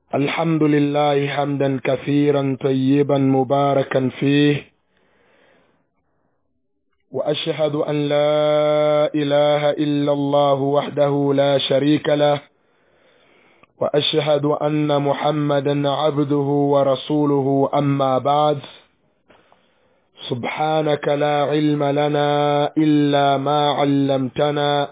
الحمد لله حمدا كثيرا طيبا مباركا فيه واشهد ان لا اله الا الله وحده لا شريك له واشهد ان محمدا عبده ورسوله اما بعد سبحانك لا علم لنا الا ما علمتنا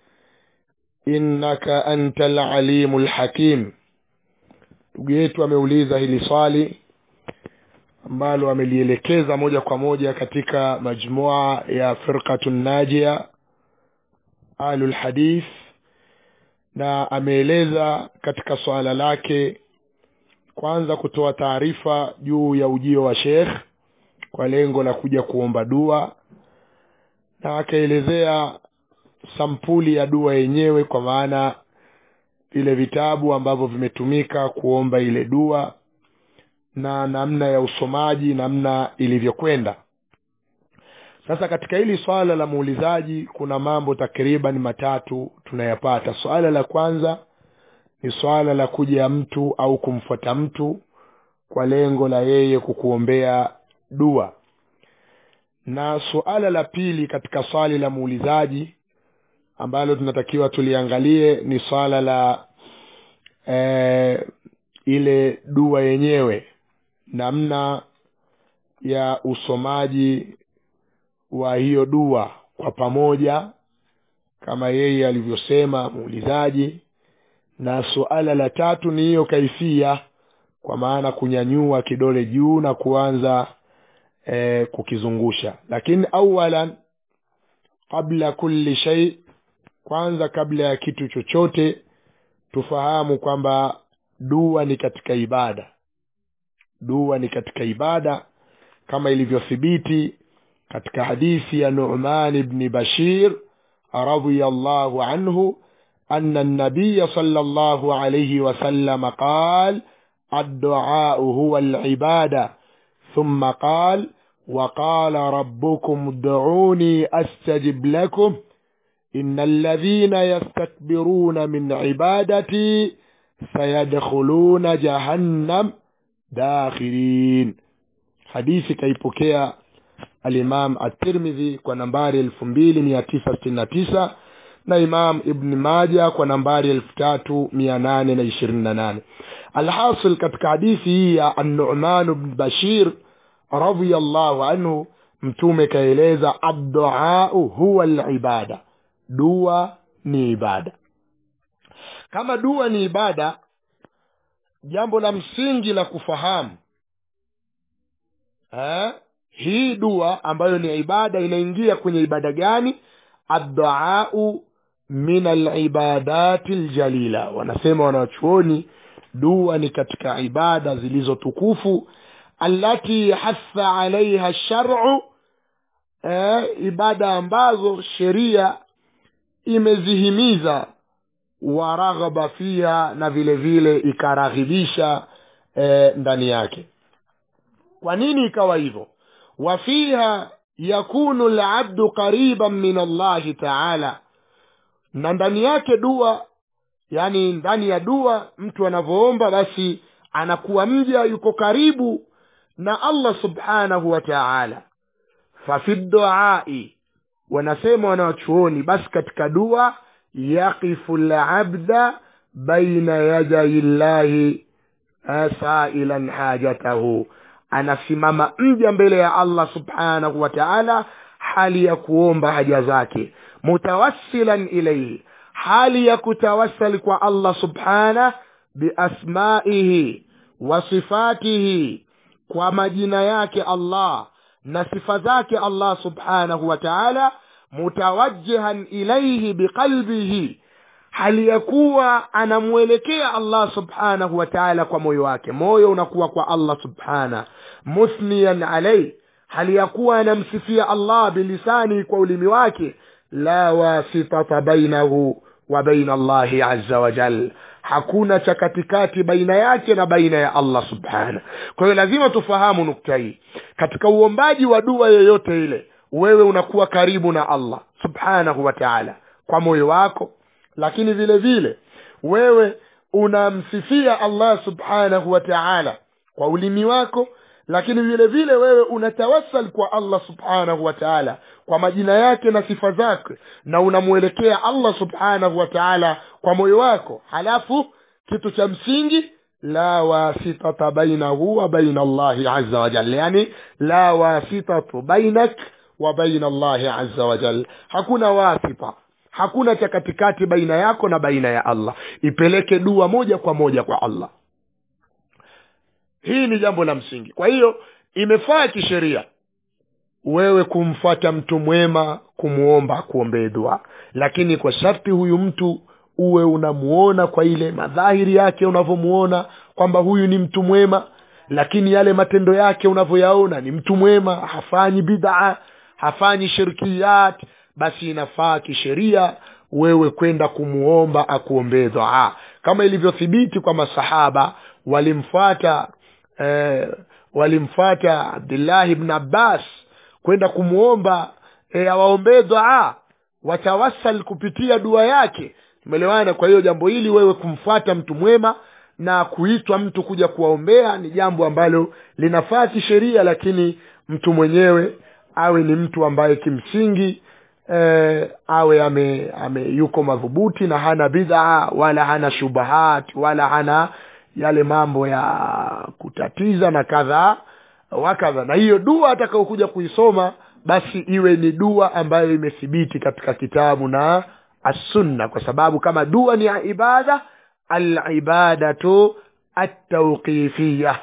innaka anta alalimu lhakim ndugu yetu ameuliza hili swali ambalo amelielekeza moja kwa moja katika majmua ya firqatu najia ahlu lhadith na ameeleza katika swala lake kwanza kutoa taarifa juu ya ujio wa shekh kwa lengo la kuja kuomba dua na akaelezea sampuli ya dua yenyewe kwa maana vile vitabu ambavyo vimetumika kuomba ile dua na namna ya usomaji namna ilivyokwenda sasa katika hili swala la muulizaji kuna mambo takriban matatu tunayapata swala la kwanza ni swala la kuja mtu au kumfuata mtu kwa lengo la yeye kukuombea dua na suala la pili katika swali la muulizaji ambalo tunatakiwa tuliangalie ni swala la e, ile dua yenyewe namna ya usomaji wa hiyo dua kwa pamoja kama yeye alivyosema muulizaji na suala la tatu ni hiyo kaifia kwa maana kunyanyua kidole juu na kuanza e, kukizungusha lakini awalan qabla kulli shay kwanza kabla ya kitu chochote tufahamu kwamba dua ni katika ibada dua ni katika ibada kama ilivyothibiti katika hadithi ya Nu'man ibn Bashir radhiyallahu anhu أن النبي صلى الله عليه وسلم قال الدعاء هو العبادة ثم قال وقال ربكم ادعوني أستجب لكم إن الذين يستكبرون من عبادتي سيدخلون جهنم داخلين حديث كيبوكيا الإمام الترمذي kwa nambari elfu mbili mia tisa sitini na tisa na imam ibn maja kwa nambari elfu tatu mia nane na ishirini na nane alhasil katika hadithi hii ya annuman bn bashir radiallahu anhu mtume kaeleza adduau huwa libada dua ni ibada kama dua ni ibada jambo la msingi la kufahamu ha? hii dua ambayo ni ibada inaingia kwenye ibada gani adduau min alibadati ljalila wanasema wanachuoni dua ni katika ibada zilizotukufu allati hatha alaiha sharu eh, ibada ambazo sheria imezihimiza waraghaba fiha na vile vile ikaraghibisha eh, ndani yake kwa nini ikawa hivyo wafiha yakunu labdu qariban min allahi taala na ndani yake dua yani ndani ya dua mtu anavyoomba basi anakuwa mja yuko karibu na allah subhanahu wa taala fafi duai wanasema wanawachuoni basi katika dua yaqifu labda baina yadai llahi sailan hajatahu anasimama mja mbele ya allah subhanahu wa taala hali ya kuomba haja zake mutawassilan ilaihi hali ya kutawassali kwa allah subhanah biasmaihi wa sifatihi kwa majina yake allah na sifa zake allah subhanahu wa taala mutawajjihan ilaihi biqalbihi hali ya kuwa anamwelekea allah subhanahu wa taala kwa moyo wake moyo unakuwa kwa allah subhana muthniyan alaihi hali ya kuwa anamsifia allah bilisani kwa ulimi wake la wasitata bainahu wa baina allahi aza wajal hakuna cha katikati baina yake na baina ya allah subhana kwa hiyo lazima tufahamu nukta hii katika uombaji wa dua yoyote ile wewe unakuwa karibu na allah subhanahu wa taala kwa moyo wako lakini vile vile wewe unamsifia allah subhanahu wa taala kwa ulimi wako lakini vile vile wewe unatawassal kwa allah subhanahu wa taala kwa majina yake na sifa zake na unamwelekea allah subhanahu wa taala kwa moyo wako halafu kitu cha msingi la wasitata bainahu wa baina allahi aza wajal yani la wasitatu bainak wa baina allahi aza wajal hakuna wasita hakuna cha katikati baina yako na baina ya allah ipeleke dua moja kwa moja kwa allah hii ni jambo la msingi kwa hiyo imefaa kisheria wewe kumfuata mtu mwema kumwomba kuombee dua lakini kwa sharti huyu mtu uwe unamuona kwa ile madhahiri yake unavyomuona kwamba huyu ni mtu mwema lakini yale matendo yake unavyoyaona ni mtu mwema hafanyi bid'a hafanyi shirkiyat basi inafaa kisheria wewe kwenda kumuomba akuombee dua kama ilivyothibiti kwa masahaba walimfuata eh, walimfuata abdillahi bn abbas kwenda kumwomba eh, awaombee dua watawasal kupitia dua yake tumeelewana kwa hiyo jambo hili wewe kumfuata mtu mwema na kuitwa mtu kuja kuwaombea ni jambo ambalo linafaa kisheria lakini mtu mwenyewe awe ni mtu ambaye kimsingi eh, awe ame, ame yuko madhubuti na hana bidhaa wala hana shubahat wala hana yale mambo ya kutatiza na kadhaa wakadha na hiyo dua atakaokuja kuisoma basi iwe ni dua ambayo imethibiti katika kitabu na assunna kwa sababu kama dua ni ibada alibadatu atauqifiya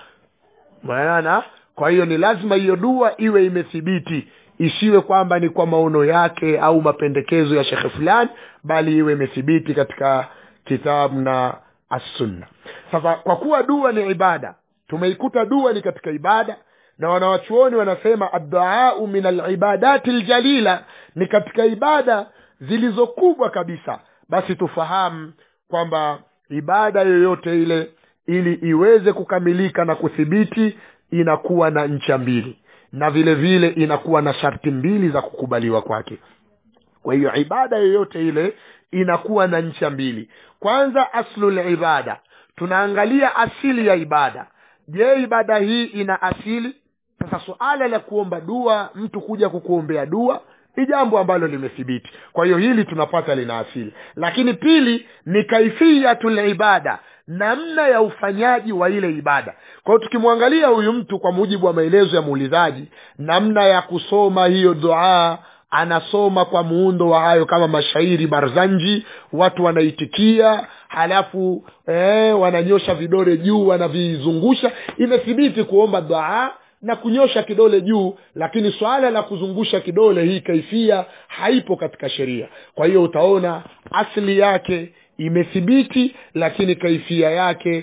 maana kwa hiyo ni lazima hiyo dua iwe imethibiti isiwe kwamba ni kwa maono yake au mapendekezo ya shekhe fulani bali iwe imethibiti katika kitabu na assunna sasa kwa kuwa dua ni ibada tumeikuta dua ni katika ibada na wanawachuoni wanasema adduau min alibadati ljalila ni katika ibada zilizokubwa kabisa basi tufahamu kwamba ibada yoyote ile ili iweze kukamilika na kuthibiti inakuwa na ncha mbili na vile vile inakuwa na sharti mbili za kukubaliwa kwake kwa hiyo ibada yoyote ile inakuwa na ncha mbili kwanza aslul ibada tunaangalia asili ya ibada je ibada hii ina asili sasa suala la kuomba dua mtu kuja kukuombea dua ni jambo ambalo limethibiti kwa hiyo hili tunapata lina asili lakini pili ni kaifiyatul ibada namna ya ufanyaji wa ile ibada kwa hiyo tukimwangalia huyu mtu kwa mujibu wa maelezo ya muulizaji namna ya kusoma hiyo dua anasoma kwa muundo wa hayo kama mashairi barzanji watu wanaitikia halafu eh, wananyosha vidole juu wanavizungusha imethibiti kuomba dua na kunyosha kidole juu lakini swala la kuzungusha kidole hii kaifia haipo katika sheria kwa hiyo utaona asli yake imethibiti lakini kaifia yake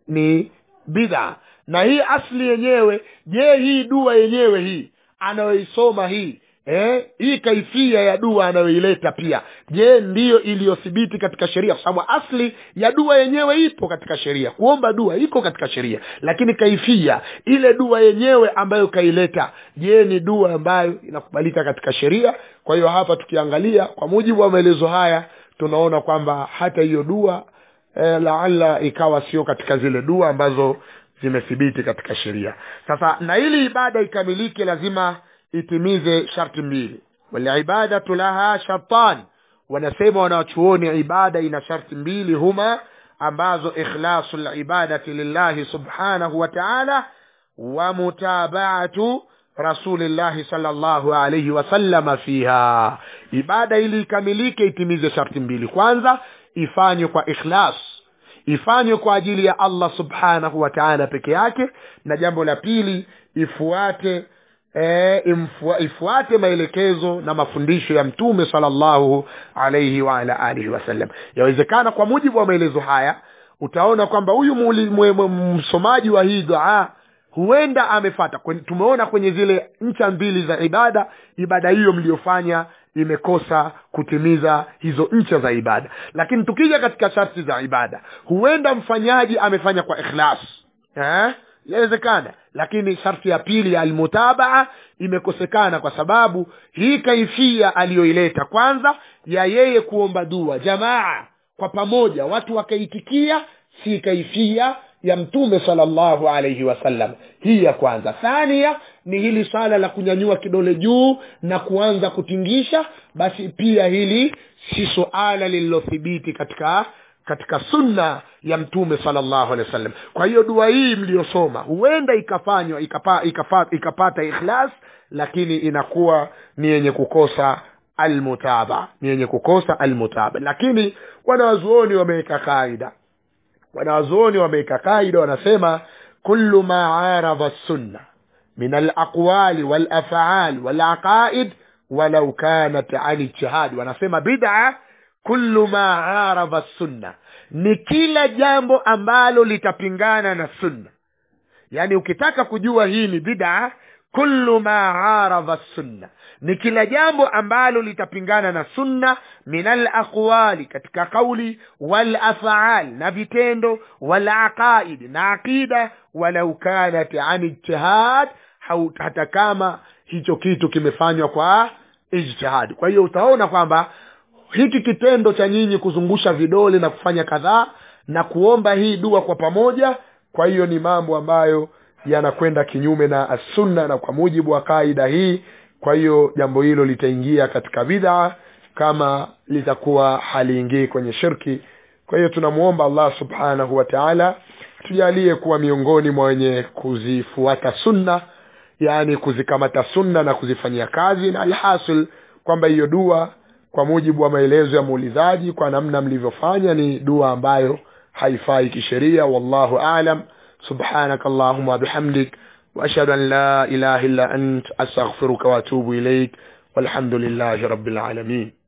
ni bidha na hii asli yenyewe je hii dua yenyewe hii anayoisoma hii eh, hii kaifia ya dua anayoileta pia je ndiyo iliyothibiti katika sheria kwa sababu asli ya dua yenyewe ipo katika sheria kuomba dua iko katika sheria lakini kaifia ile dua yenyewe ambayo kaileta je ni dua ambayo inakubalika katika sheria kwa hiyo hapa tukiangalia kwa mujibu wa maelezo haya tunaona kwamba hata hiyo dua eh, laala ikawa sio katika zile dua ambazo zimethibiti katika sheria sasa na ili ibada ikamilike lazima itimize sharti mbili walibadatu laha shartan wanasema wanawachuoni ibada ina sharti mbili huma ambazo ikhlasu libadati lillahi subhanahu wa taala wa mutabaatu rasulillahi salllahu alaihi wasallama fiha ibada ili ikamilike itimize sharti mbili kwanza ifanywe kwa ikhlas ifanywe kwa ajili ya allah subhanahu wa taala peke yake na jambo la pili ifuate e, imfua, ifuate maelekezo na mafundisho ya mtume salllahu alaihi waala alihi wasallam yawezekana kwa mujibu wa maelezo haya utaona kwamba huyu msomaji wa hii dua huenda amefata tumeona kwenye zile ncha mbili za ibada ibada hiyo mliyofanya imekosa kutimiza hizo ncha za ibada lakini tukija katika sharti za ibada huenda mfanyaji amefanya kwa ikhlas eh? inawezekana lakini sharti ya pili ya almutabaa imekosekana kwa sababu hii kaifia aliyoileta kwanza ya yeye kuomba dua jamaa kwa pamoja watu wakaitikia si kaifia ya mtume salllahu alaihi wasallam hii ya kwanza thania ni hili swala la kunyanyua kidole juu na kuanza kutingisha basi pia hili si suala lililothibiti katika katika sunna ya mtume salllahu alehi wasallam kwa hiyo dua hii mliyosoma huenda ikafanywa ikapa, ikapa, ikapata ikhlas lakini inakuwa ni yenye kukosa almutaba ni yenye kukosa almutaba lakini wanawazuoni wameweka kaida wanawazuoni wameweka kaida wanasema kullu ma aradha sunna min alaqwali walafal walaqaid walau kanat an ijtihadi wanasema bid'a kullu ma aradha sunna ni kila jambo ambalo litapingana na sunna yaani ukitaka kujua hii ni bid'a kullu ma aradha sunna ni kila jambo ambalo litapingana na sunna min alaqwali katika kauli walafal na vitendo walaqaid na aqida walau kanat an ijtihad hata kama hicho kitu kimefanywa kwa ijtihad kwa hiyo utaona kwamba hiki kitendo cha nyinyi kuzungusha vidole na kufanya kadhaa na kuomba hii dua kwa pamoja kwa hiyo ni mambo ambayo yanakwenda kinyume na assunna na kwa mujibu wa kaida hii kwa hiyo jambo hilo litaingia katika bid'a kama litakuwa haliingii kwenye shirki kwa hiyo tunamwomba allah subhanahu wa taala tujalie kuwa miongoni mwa wenye kuzifuata sunna yaani kuzikamata sunna na kuzifanyia kazi na alhasil kwamba hiyo dua kwa mujibu wa maelezo ya muulizaji kwa namna mlivyofanya ni dua ambayo haifai kisheria wallahu alam subhanaka allahuma bihamdik واشهد ان لا اله الا انت استغفرك واتوب اليك والحمد لله رب العالمين